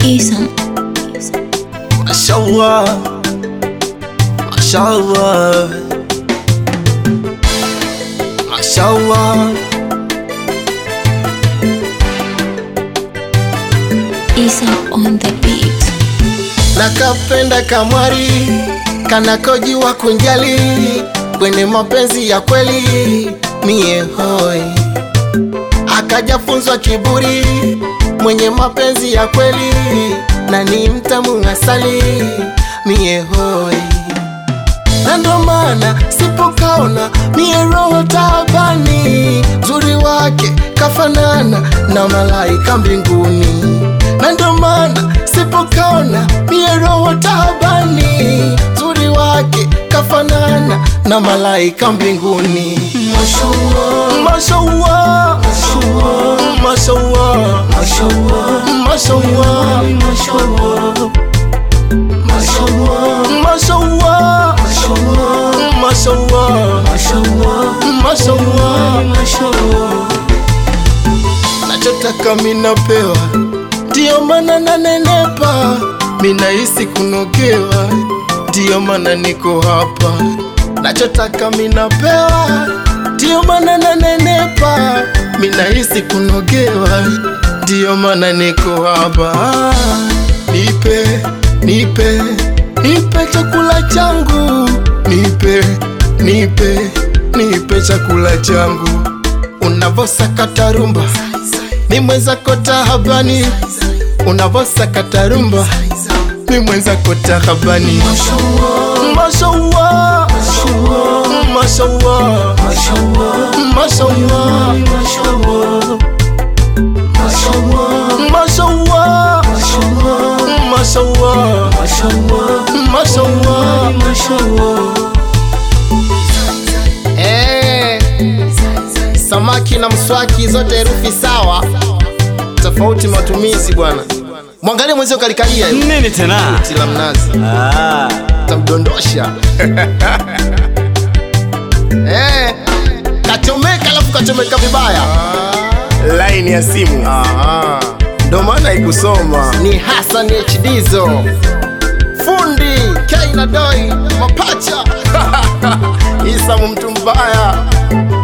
Isam. Mashallah, mashallah, mashallah. Isam on the beat. Nakapenda kamwari kanakojiwa kunjali kwenye mapenzi ya kweli mie hoi akajafunzwa kiburi mwenye mapenzi ya kweli na ni mtamu asali mie hoi na ndo maana sipokaona mie roho taabani zuri wake kafanana na malaika mbinguni na ndo maana sipokaona mie roho taabani zuri wake kafanana na malaika mbinguni mashallah mashallah mashallah mashallah mashallah mashallah mashallah nachotaka minapewa ndiyo maana nanenepa minahisi kunogewa ndiyo maana niko hapa nachotaka minapewa ndiyo maana nanenepa minahisi kunogewa ndiyo maana niko hapa nipe nipe nipe chakula changu nipe nipe nipe chakula changu unavosakata rumba ni mwenzako tahabani unavosakata rumba ni mwenzako tahabani mashallah mashallah mashallah mashallah mashallah mashallah Eh, samaki na mswaki zote herufi sawa, tofauti matumizi bwana. Mwangalie mwenzio kalikalia hiyo Nini tena? tila mnazi Ah, tamdondosha eh, kachomeka alafu kachomeka vibaya laini ya simu ndo maana ikusoma ni Hassan HDzo fundi K na doi mapacha Isamu mtu mbaya